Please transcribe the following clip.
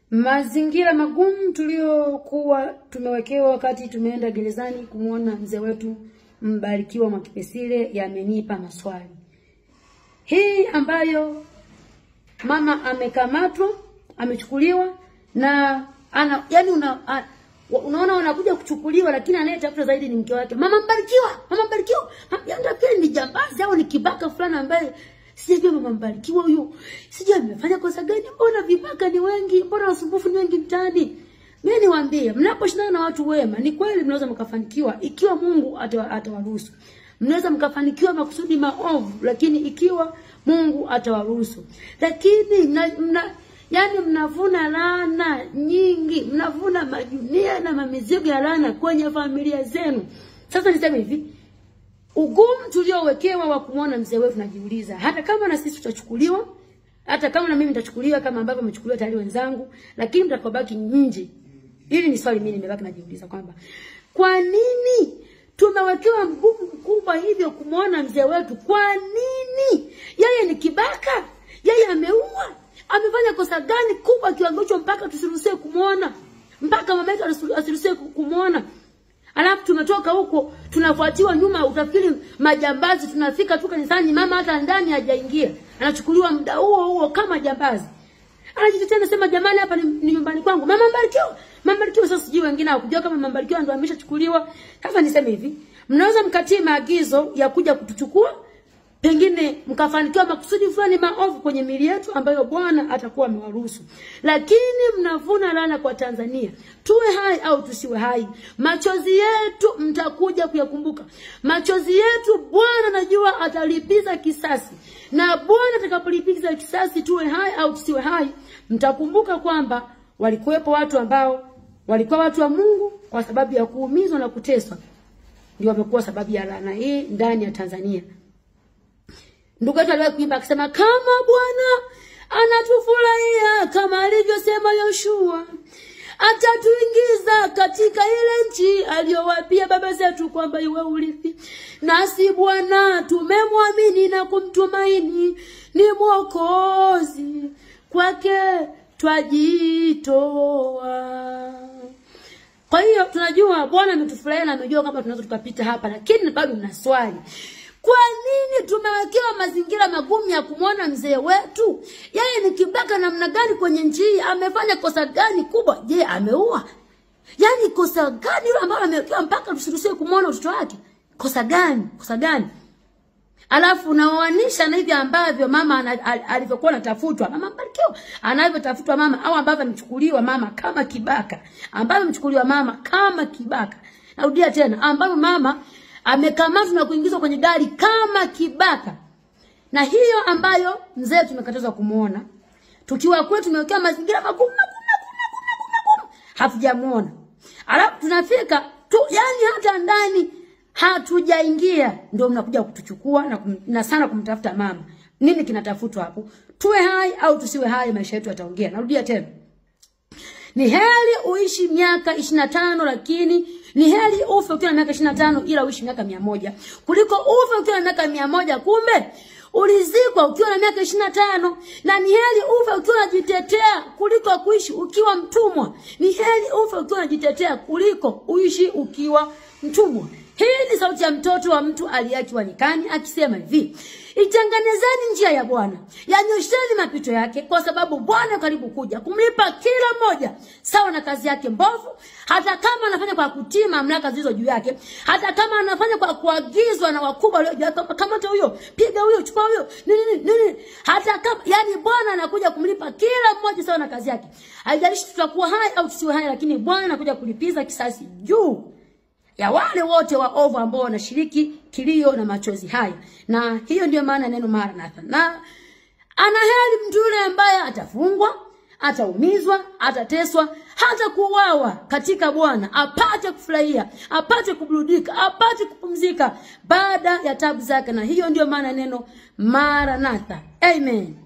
Mazingira magumu tuliokuwa tumewekewa wakati tumeenda gerezani kumwona mzee wetu Mbarikiwa Mwakipesile yamenipa maswali. Hii ambayo mama amekamatwa, amechukuliwa na ana yani una, a, unaona wanakuja kuchukuliwa, lakini anayetafuta zaidi ni mke wake. Mama Mbarikiwa, mama Mbarikiwa, yaani ni jambazi au ni kibaka fulani ambaye sijajua mama Mbarikiwa huyu, sijui amefanya kosa gani. Mbona vibaka ni wengi, mbona wasumbufu ni wengi mtaani? Mimi niwaambie, mnaposhindana na watu wema, ni kweli mnaweza mkafanikiwa ikiwa Mungu atawaruhusu. Mnaweza mkafanikiwa makusudi maovu, lakini ikiwa Mungu atawaruhusu. Lakini mna, mna yani mnavuna laana nyingi, mnavuna majunia na mamizigo ya laana kwenye familia zenu. Sasa niseme hivi, ugumu tuliowekewa wa kumwona mzee wetu, najiuliza hata kama na sisi tutachukuliwa, hata kama na mimi nitachukuliwa kama ambavyo wamechukuliwa tayari wenzangu, lakini mtakobaki nje. Hili ni swali mimi nimebaki najiuliza kwamba kwa nini tumewekewa mgumu mkubwa hivyo kumwona mzee wetu? Kwa nini? Yeye ni kibaka, yeye ameua, amefanya kosa gani kubwa kiwango hicho mpaka tusiruhusiwe kumwona, mpaka mama yetu asiruhusiwe kumwona? Alafu tumetoka huko tunafuatiwa nyuma, utafikiri majambazi. Tunafika tu kanisani, mama hata ndani hajaingia, anachukuliwa muda huo huo kama jambazi. Anajitetea anasema, jamani, hapa ni, ni nyumbani kwangu. Mama Mbarikiwa, mama Mbarikiwa. Sasa sijui wengine hawakujua kama mama Mbarikiwa ndio ameshachukuliwa. Sasa niseme hivi, mnaweza mkatii maagizo ya kuja kutuchukua, pengine mkafanikiwa makusudi fulani maovu kwenye mili yetu ambayo Bwana atakuwa amewaruhusu, lakini mnavuna laana kwa Tanzania. Tuwe hai au tusiwe hai, machozi yetu mtakuja kuyakumbuka. Machozi yetu Bwana najua atalipiza kisasi, na Bwana atakapolipiza kisasi, tuwe hai au tusiwe hai, mtakumbuka kwamba walikuwepo watu ambao walikuwa watu wa Mungu, kwa sababu ya kuumizwa na kuteswa, ndio wamekuwa sababu ya laana hii ndani ya Tanzania. Ndugu yetu aliwahi kuimba akisema, kama Bwana anatufurahia kama alivyosema Yoshua, atatuingiza katika ile nchi aliyowapia baba zetu kwamba iwe urithi. Nasi Bwana tumemwamini na kumtumaini, ni Mwokozi, kwake twajitoa. Kwa hiyo tunajua Bwana ametufurahia na amejua kama tunaweza tukapita hapa, lakini bado na swali kwa nini tumewekewa mazingira magumu ya kumwona mzee wetu? Yeye ni kibaka namna gani kwenye nchi hii? Amefanya kosa gani kubwa? Je, ameua? Yaani kosa gani hilo ambalo amewekewa mpaka tusiruhusiwe kumwona mtoto wake? Kosa gani? Kosa gani? Alafu unaoanisha na hivi ambavyo mama alivyokuwa anatafutwa, mama Mbarikiwa anavyotafutwa mama, au ambavyo amechukuliwa mama kama kibaka, ambavyo amechukuliwa mama kama kibaka. Narudia tena, ambavyo mama amekamatwa na kuingizwa kwenye gari kama kibaka, na hiyo ambayo mzee tumekatazwa kumuona, tukiwa kwetu tumewekewa mazingira magumu magumu magumu magumu, hatujamuona. Alafu tunafika tu, yani hata ndani hatujaingia, ndio mnakuja kutuchukua na, kum, na sana kumtafuta mama. Nini kinatafutwa hapo? Tuwe hai au tusiwe hai, maisha yetu yataongea. Narudia tena, ni heri uishi miaka ishirini na tano lakini ni heri ufe ukiwa na miaka ishirini na tano ila uishi miaka mia moja kuliko ufe ukiwa na miaka mia moja kumbe ulizikwa ukiwa na miaka ishirini na tano na ni heri ufe ukiwa unajitetea kuliko kuishi ukiwa mtumwa. Ni heri ufe ukiwa unajitetea kuliko uishi ukiwa mtumwa. Hii ni sauti ya mtoto wa mtu aliyeachwa nyikani akisema hivi: Itengenezeni njia ya Bwana, yanyosheni mapito yake, kwa sababu Bwana karibu kuja kumlipa kila mmoja sawa na kazi yake mbovu, hata kama anafanya kwa kutii mamlaka zilizo juu yake, hata kama anafanya kwa kuagizwa na wakubwa walio juu yake, kamata huyo, piga huyo, chukua huyo, nini nini, hata kama yani, Bwana anakuja kumlipa kila mmoja sawa na kazi yake. Haijalishi tutakuwa hai au tusiwe hai, lakini Bwana anakuja kulipiza kisasi juu ya wale wote waovu ambao wanashiriki kilio na machozi haya. Na hiyo ndio maana neno Maranatha. Na ana heri mtu yule ambaye atafungwa, ataumizwa, atateswa, hata kuuawa katika Bwana, apate kufurahia, apate kuburudika, apate kupumzika baada ya tabu zake. Na hiyo ndio maana neno Maranatha. Amen.